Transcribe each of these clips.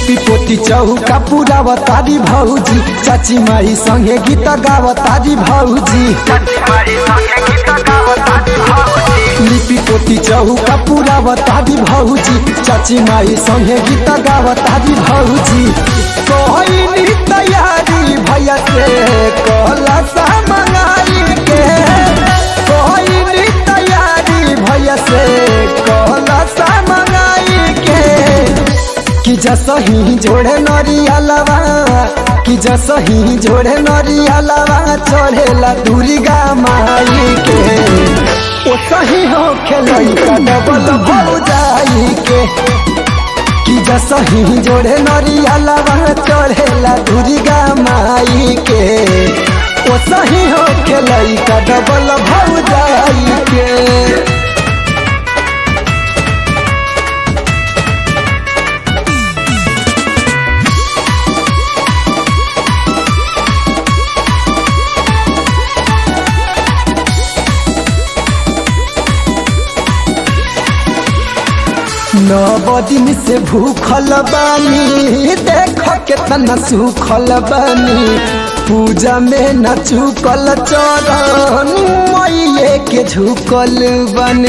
लिपि पोती चौका पुरावतारी भौजी चाची माई संगे गीत गावतारी भौजी लिपि पोती चौका पुरावतारी भौजी चाची माई संगे गीत गावतारी भौजी कहली तैयारी भैया से कहला सा मंगाई के कहली तैयारी भैया से कहला सा मंगाई के कि जसही जोड़े नरियलवा कि जसही जोड़े नरियलवा चढ़ेला दुर्गा माई के ओ सही हो खेलई का डबल भौजाई के कि जसही जोड़े नरियलवा चढ़ेला दुर्गा माई के ओ सही हो खेलई का डबल भौजाई के नव दिन से भूखल बानी देख केतना सुखल बानी पूजा में न चुकल चरण मैये के झुकल बानी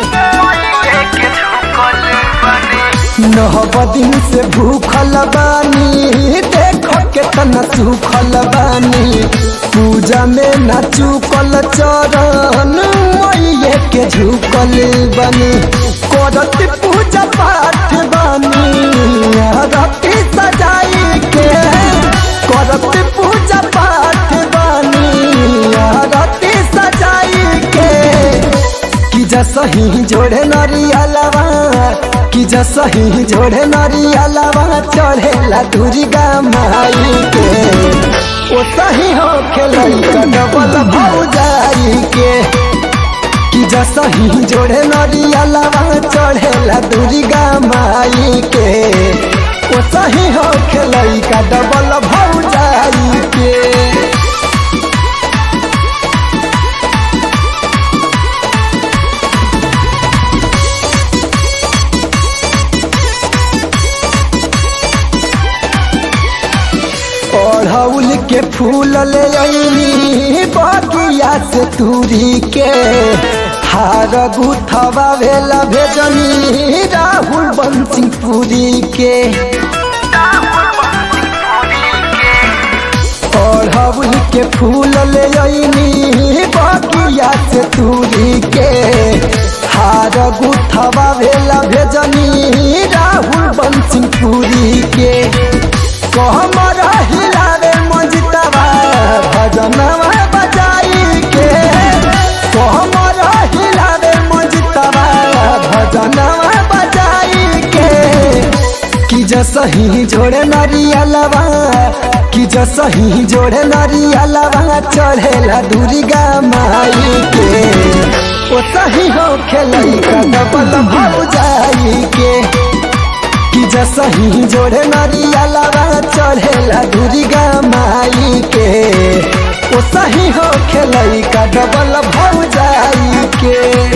नव दिन से भूखल बानी देख केतना सुखल बानी पूजा में न चुकल चरण मैये के झुकल बानी करत पूजा पाठ बानी रति सजाई के करत पूजा पाठ बानी रति सजाई के कि जसही जोड़े नरियलवा कि जसही जोड़े नरियलवा चढ़ेला दुर्गा माई के ओ सही हो खेलई डबल भौजाई के कि जसही जोड़े नरियलवा चढ़ेला दुर्गा माई के ओ सही हो खेलई का डबल भौजाई के अड़हुल के फूल ले अइनी बगिया से तूरी के हार गुथवा भेला भेजनी राहुल बंसी पूरी के अड़हुल के फूल ले अइनी बगिया से तूरी के हार गुथवा भेला भेजनी राहुल बंसी पूरी के कहमर हिलावे मजितवा भजनवा बजाई के कहमर हिलावे मजितवा भजनवा बजाई के कि जसही जोड़े नरियलवा कि जसही जोड़े नरियलवा चढ़ेला दुर्गा माई के ओ सही हो खेलई का डबल भौजाई के कि जसही जोड़े नरियलवा चढ़ेला दुर्गा माई के ओ सही हो खेलई का डबल भौजाई के